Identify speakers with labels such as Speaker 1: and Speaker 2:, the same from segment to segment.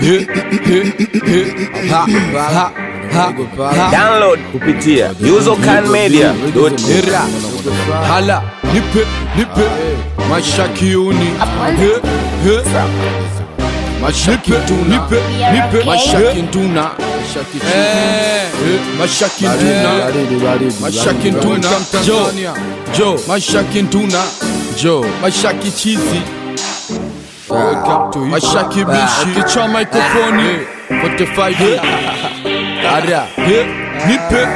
Speaker 1: he, he, he, ha, ha, ha, ha.
Speaker 2: Download kupitia usercanmedia.com.
Speaker 1: Era, hala, nipe, nipe, mashakiuni, he, he, mashakituna, nipe, nipe, mashakintuna, eh, eh, mashakintuna, mashakintuna, jo, jo, mashakintuna, jo, mashakichizi, mashaki bishi, kichwa mikrofoni, 45 Ara, he, nipe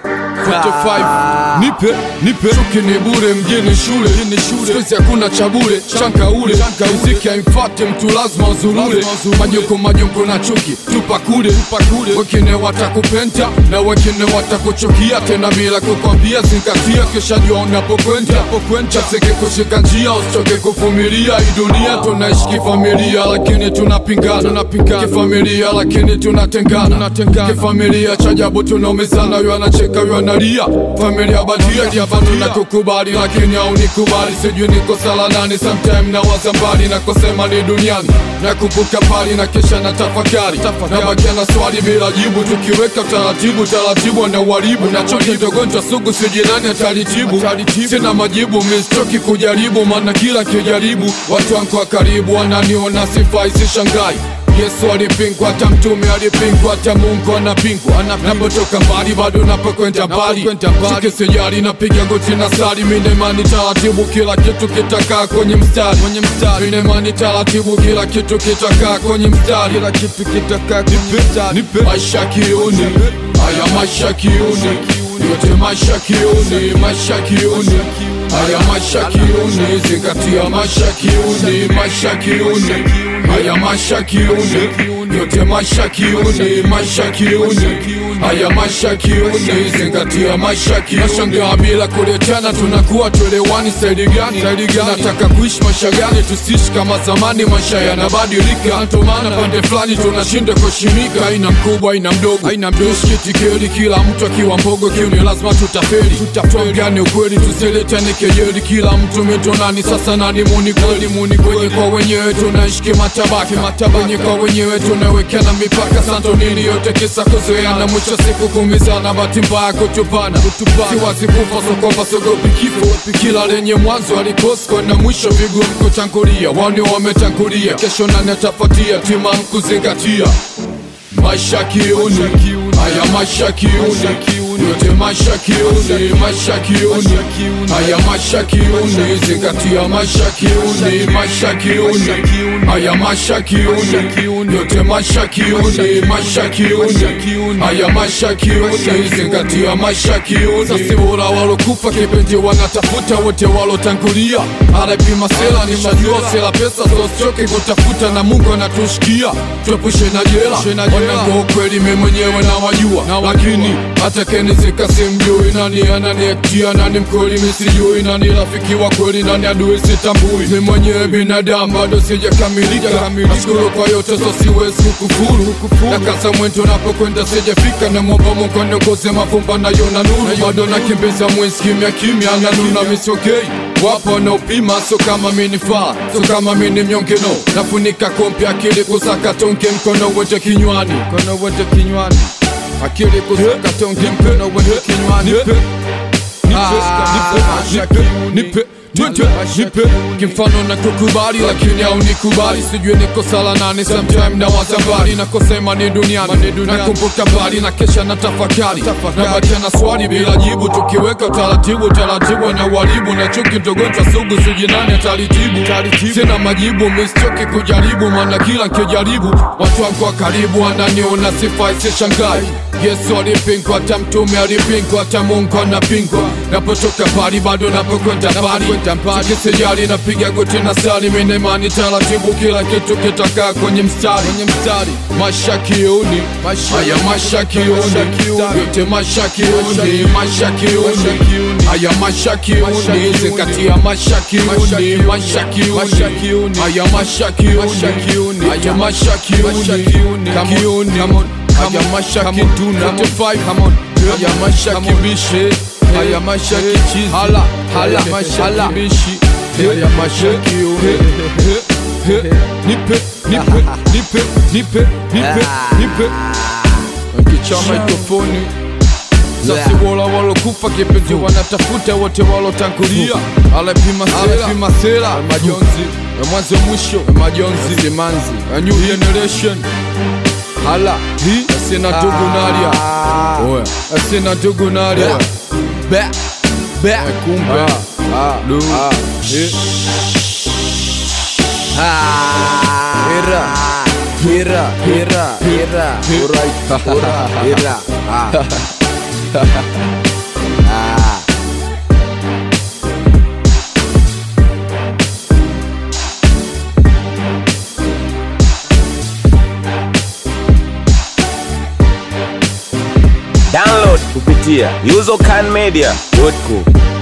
Speaker 1: 45 nipe nipe chuki ni bure mjini shule sikuizi hakuna cha bure chanka ule muziki haimfate mtu lazima uzurule majoko majoko na chuki tupa kule wengine watakupenda na wengine watakuchukia tena bila kukwambia zingatia kisha jua unapokwenda chaseke kushika njia usichoke kuvumilia hii dunia tunaishi kifamilia lakini tunapingana kifamilia lakini tunatengana kifamilia cha ajabu tunaumizana yu anacheka yu analia familia badia kiafatu na kukubali lakini haunikubali sijui niko sala nani sometime na waza mbali na kusema ni duniani na kumbuka pali na kisha na tafakari na bakia na swali bila jibu tukiweka taratibu taratibu na uharibu nacho kidogonjwa sugu sijinani atalitibu sina majibu mistoki kujaribu maana kila kijaribu watu wangu wa karibu wananiona sifai sishangai Yesu alipingwa, hata mtume alipingwa, hata Mungu anapingwa. Napotoka mbali bado napokwenda mbali, sike sijali, napiga goti na sali, mine imani taratibu, kila kitu kitakaa kwenye mstari, mine imani taratibu, kila kitu kitakaa kwenye mstari, kila kitu kitakaa kwenye mstari. Maisha kiuni, haya maisha kiuni, yote maisha kiuni, maisha kiuni Haya maisha kiuni, zingatia maisha kiuni, maisha kiuni Haya maisha kiuni, yote maisha kiuni, maisha kiuni Haya maisha kiuni, zingatia maisha kiuni Nashangaa bila kuletana, tunakuwa tuelewani saidi gani? Nataka kuishi maisha gani? Tusiishi kama zamani, maisha yanabadilika Ndio maana pande fulani tunashinda kushimika Haina mkubwa, haina mdogo, haina mdogo Tushkitikeli, kila mtu akiwa mbogo kiuni, lazima tutafeli Tuambiane ukweli, tusiletane kejeli, kila mtu mitonani. Sasa nani muni kweli, muni kwenye kwa wenyewe, tunaishi kimatabaka wenye kwa wenyewe, tunawekana mipaka. Santo nini yote kisa kuzoeana, mwisho siku kumizana, bahati mbaya kutupana. Siwazi kufa sokopa, sogopi kifo, kila lenye mwanzo alikosko na mwisho vigumu kutangulia. Wani wametangulia, kesho nani atafuatia? Timamu kuzingatia maisha kiuni, haya maisha kiuni, yote maisha kiuni, maisha kiuni, haya maisha kiuni, zingatia maisha kiuni, maisha kiuni, haya maisha kiuni, yote maisha kiuni, maisha kiuni, haya maisha kiuni, zingatia maisha kiuni. Sasa bora walokufa kipenzi wanatafuta wote walotangulia, anapima sela ni shajua sela pesa, so sichoke kutafuta na Mungu anatushikia, tuepushe na jela wanangu kweli mimi mwenyewe nawajua, lakini hata kenizika simjui nani ananiektia, nani mkweli mimi sijui, nani rafiki wa kweli, nani adui sitambui. Mimi mwenyewe binadamu bado sijakamilika, nashukuru kwa yote, so siwezi kukufuru. Na kasa mwento napokwenda sijafika, na mwomba Mungu aniongoze mavumba nayo na nuru, bado nakimbiza mwezi kimya kimya, na nuna misokei wapo wanaopima, so kama mini faa, so kama mini mnyonge no, nafunika kompi akili kusaka tonge, mkono wote kinywani, mkono wote kinywani, akili kusaka tonge, mkono wote kinywani, nipe, nipe, nipe Nipe, nipe, kimfano na kukubali lakini au nikubali sijui niko sala nani sometime na waza mbali na kusema ni duniani nakumbuka mbali na kesha na tafakari na bakia na swali bila jibu tukiweka taratibu taratibu na uharibu na chuki ndogonjwa sugu sijui nani atalitibu sina majibu mistoki kujaribu maana kila nkijaribu watu wangu wa karibu wananiona sifai sishangai Yesu alipingwa, hata mtume alipingwa, hata Mungu anapingwa. Napotoka mbali bado napokwenda mbali, sikisijali napiga goti na sali, mimi imani taratibu, kila kitu kitakaa kwenye mstari. Maisha kiuni, haya maisha kiuni, yote maisha kiuni, maisha kiuni, haya maisha kiuni, zingatia maisha kiuni, maisha kiuni, haya maisha kiuni, haya maisha kiuni, kiuni Haya maisha kituna 45 come on Haya maisha kibishe Haya maisha kichizi Hala hala maisha kibishi Haya maisha kiune He, nipe nipe nipe nipe nipe nipe nkicha mikrofoni sasi wola walokufa kipenzi wanatafuta wote walotangulia alepima sela majonzi ya mwanzo mwisho ya majonzi simanzi a new generation hala hi asina ndugu nalia oya asina ndugu nalia be be kumbe lu eh.
Speaker 3: Hira, hira, hira, hira. Alright, hira, hira. Ah. Ah.
Speaker 2: Download kupitia usercanmedia.com.